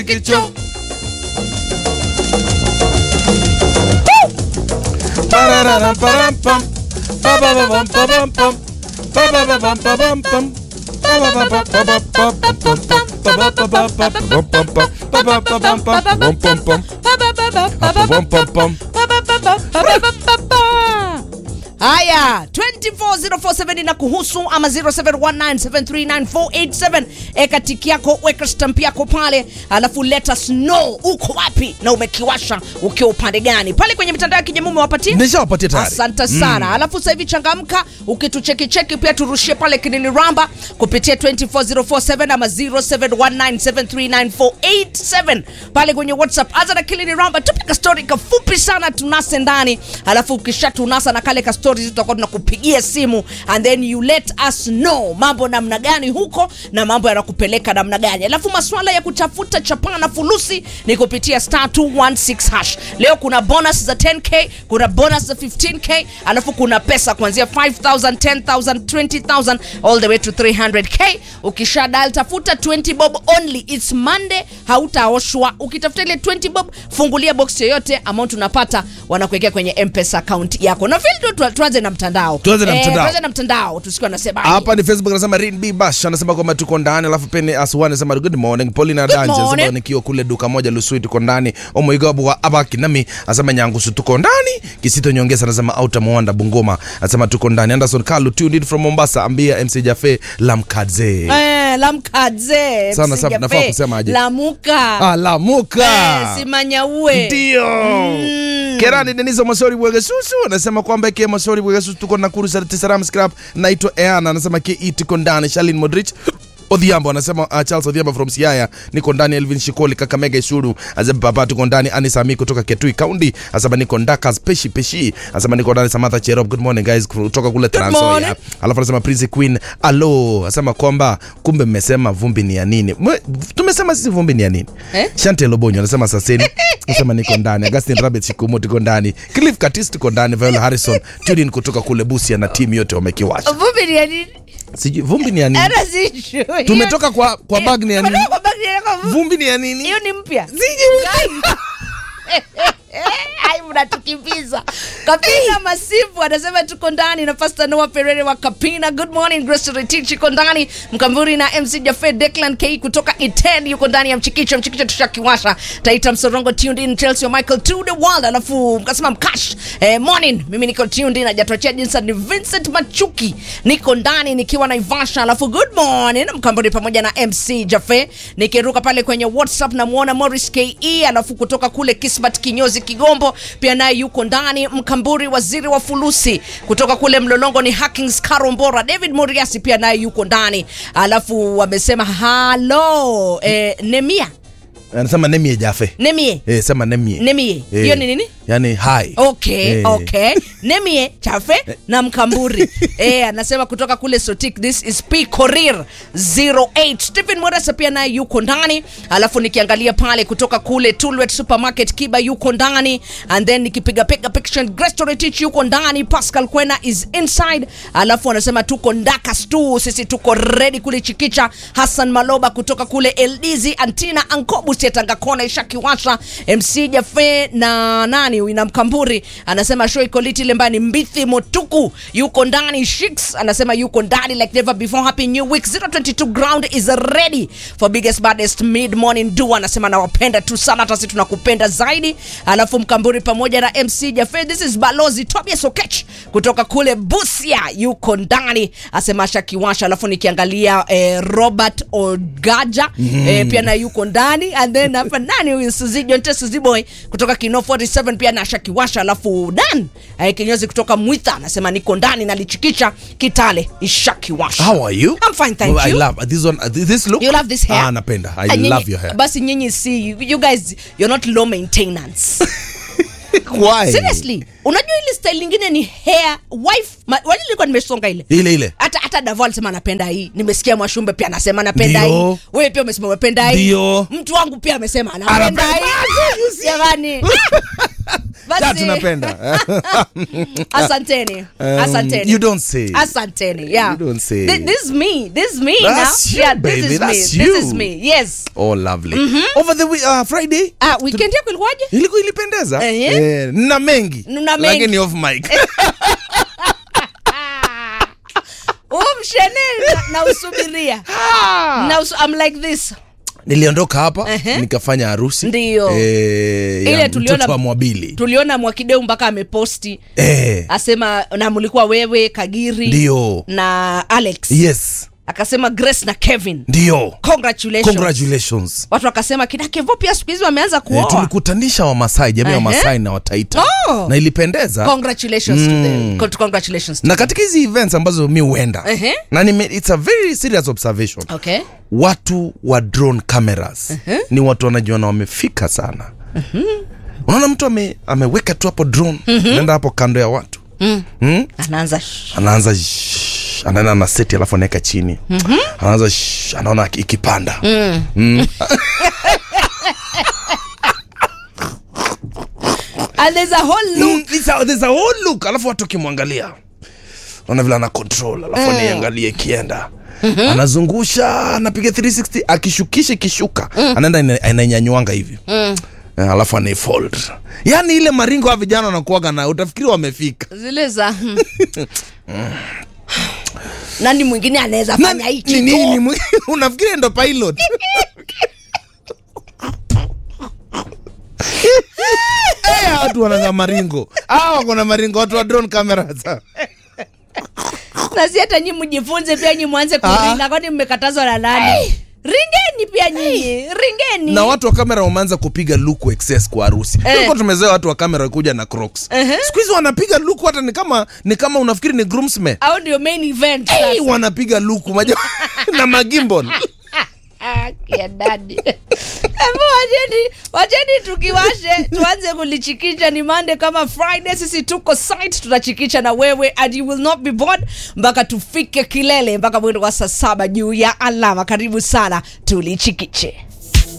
Kicho. Parararam, param, pam. Pa, pa, pa, pam, pa, pam, pam. Pa, pa, pa, pam, pa, pam, pam. Pa, pa, pa, pa, pa, pa, pa, pam, pam, pam. Pa, pa, pa, pa, pa, pam, pam, pam. Pa, pa, pa, pam, pam, pam, pam, pam. Pa, pam, pam, pam. haya 24047 na kuhusu ama 0719739487 eka tiki yako weka stamp yako pale alafu let us know uko wapi na umekiwasha ukiwa upande gani pale kwenye mitandao ya kijamii umewapatia Nishawapatia tayari. asante sana mm. alafu sasa hivi changamka ukituchekicheki pia turushie pale kinini ramba kupitia 24047 ama 0719739487 pale kwenye whatsapp anza na kilini ramba tupika story kafupi sana tunase ndani alafu ukisha tunasa na kale ka stories tutakuwa tunakupigia simu and then you let us know mambo namna gani huko na mambo yanakupeleka namna gani alafu maswala ya kutafuta chapaa na fulusi ni kupitia star 216 hash leo kuna bonus za 10k kuna bonus za 15k alafu kuna pesa kuanzia 5000 10000 20000 all the way to 300k ukisha dal tafuta 20 bob only its monday hautaoshwa ukitafuta ile 20 bob fungulia box yoyote amount unapata wanakuwekea kwenye mpesa account yako na vile tu- tu- tuanze na mtandao Tuanze na Eh, mtandao. tuanze na mtandao tusikiwa nasema hapa ni facebook anasema Rin B Bash anasema kwamba tuko ndani alafu peni aswani anasema good morning Paulina Good Danje anasema morning. nikiwa kule duka moja Lusui tuko ndani omoigabu wa abaki nami anasema nyangusu tuko ndani kisito nyongeza anasema auta mwanda Bungoma anasema tuko ndani Anderson Kalu tuned in from Mombasa ambia MC Jafe Lamkadze Eh, lamkadze Sana, Msijafe, sana, nafaa kusema aje? lamuka ah, Lamuka Eh, simanyaue ndio kerani denizo masori bwegesusu anasema kwamba ke masori bwegesusu tuko nakuru saram scrap naitwa eana anasema ke i tuko ndani shalin modrich odhiambo anasema uh, charles odhiambo from siaya niko ndani elvin shikoli kakamega isuru anasema papa tuko ndani anisami kutoka ketui kaundi anasema niko ndakas peshi peshi anasema niko ndani samatha cherop good morning guys kutoka kule Trans Nzoia morning. alafu anasema prince queen alo anasema kwamba kumbe mmesema vumbi ni ya nini Mwe- tumesema sisi vumbi ni ya nini Eh? Shante Lobonyo anasema saseni anasema niko ndani Augustin Rabbit Shikumu tuko ndani Cliff Katis tuko ndani Viola Harrison Tudin kutoka kule Busia na timu yote wamekiwasha vumbi ni ya nini sijui vumbi ni ya nini Hata sijui. tumetoka kwa kwa bag ni ya nini Tumetoka kwa bag ni ya nini? vumbi ni ya nini hiyo ni mpya sijui ai mnatukimbiza kapina masifu anasema tuko ndani na pasta noa perere wa kapina good morning grace retich iko ndani mkamburi na mc jafe declan k kutoka iten yuko ndani ya mchikicho mchikicho tushakiwasha taita msorongo tuned in chelsea wa michael to the world alafu mkasema mkash eh, morning mimi niko tuned in ajatuachia jinsi ni vincent machuki niko ndani nikiwa naivasha alafu good morning mkamburi pamoja na mc jafe nikiruka pale kwenye whatsapp namuona morris ke alafu kutoka kule kismat kinyozi kigombo pia naye yuko ndani mkamburi waziri wa fulusi kutoka kule mlolongo ni hackings karombora david moriasi pia naye yuko ndani alafu wamesema halo eh, nemia anasema nemie jafe nemie eh sema nemie nemie Eh, hiyo ni nini yani hai okay Eh. okay nemie chafe na mkamburi eh, anasema kutoka kule sotik this is p korir 08 stephen moresa pia naye yuko ndani alafu nikiangalia pale kutoka kule tulwet supermarket kiba yuko ndani and then nikipigapiga picture grestoretich yuko ndani pascal kwena is inside alafu anasema tuko ndaka stu sisi tuko redi kule chikicha hassan maloba kutoka kule eldizi antina ankobus ya tangakona ishakiwasha mc jafe na nani huyu na mkamburi anasema show iko liti ile mbani mbithi motuku yuko ndani shiks anasema yuko ndani like never before happy new week 022 ground is ready for biggest baddest mid morning do anasema nawapenda tu sana hata sisi tunakupenda zaidi alafu mkamburi pamoja na mc jafe this is balozi tobias okech kutoka kule busia yuko ndani asema shakiwasha alafu nikiangalia eh, robert ogaja mm. eh, pia na yuko ndani and then hapa nani huyu suzi jonte suziboy kutoka kino 47 pia na shakiwasha alafu dan eh, kinyozi kutoka mwitha anasema niko ndani nalichikisha kitale ishakiwasha how are you I'm fine, thank I you. love this one this look You love this hair? ah napenda I Ah, nyinyi- love your hair basi nyinyi si you, you guys you're not low maintenance why seriously unajua ile style lingine ni hair wife ma- wali nilikuwa nimesonga ile ile ile hata hata davo alisema anapenda hii nimesikia mwashumbe pia anasema anapenda Ndio. hii wewe pia umesema umependa hii Ndio. mtu wangu pia amesema anapenda Anapenda. hii jamani Basi- Ja, tunapenda asanteni Um, asanteni you don't say. asanteni yeah You don't say. Thi- this is me this is me That's now you, yeah baby, this is that's me you. this is me yes oh lovely over the we- uh, friday ah weekend yako ilikuwaje iliku ilipendeza Eh, eh, na mengi Nina mengi. lakini off mic umshene na, na usubiria na usu, I'm like this niliondoka hapa Ehe. nikafanya harusi Ndiyo. eh, Ile ya tuliona- mtoto wa mwabili tuliona mwakideu mpaka ameposti eh, asema na mlikuwa wewe kagiri ndio na alex yes akasema grace na kevin ndio congratulations congratulations watu wakasema kina kevo pia siku hizi wameanza Eh, kuoa tulikutanisha wamasai jamii ya Ehe. wamasai na wataita Oh. na ilipendeza congratulations to them Con- congratulations to na katika hizi events ambazo mi huenda Ehe. na nime, it's a very serious observation okay watu wa drone cameras ni watu wanajiona wamefika sana unaona mtu ame, ameweka tu hapo drone naenda hapo kando ya watu mm? anaanza shh. anaanza shh, anaenda na seti alafu anaweka chini anaanza shh, anaona iki- ikipanda and there's a whole loop Mm, it's a- there's a whole look alafu watu wakimwangalia ona vile ana control alafu aniangalie ikienda anazungusha anapiga 360 akishukisha ikishuka anaenda ina- anainyanyuanga hivi Eh, alafu anaifold yaani ile maringo ya vijana wanakuaga na utafikiri wamefika zile za nani mwingine anaweza Na- fanya ni hichi nini tu? mwi- unafikiri ndo pilot Eh, hawa watu wananga maringo hawa wako na maringo watu wa drone cameras na si hata nyi mjifunze pia nyi mwanze Ah. kuringa kwani mmekatazwa na nani ringeni pia nyinyi ringeni na watu wa kamera wameanza kupiga luku excess kwa harusi Eh. tulikuwa tumezoea watu wa kamera kuja na crocs siku hizi wanapiga luku hata ni kama ni kama unafikiri ni groomsmen au ndio main event hey, sasa. wanapiga luku maja na magimbon Ah, kia dadi Hebu wacheni wacheni tukiwashe tuanze kulichikicha ni mande kama friday sisi tuko site tunachikicha na wewe and you will not be bored mpaka tufike kilele mpaka mwendo wa saa saba juu ya alama karibu sana tulichikiche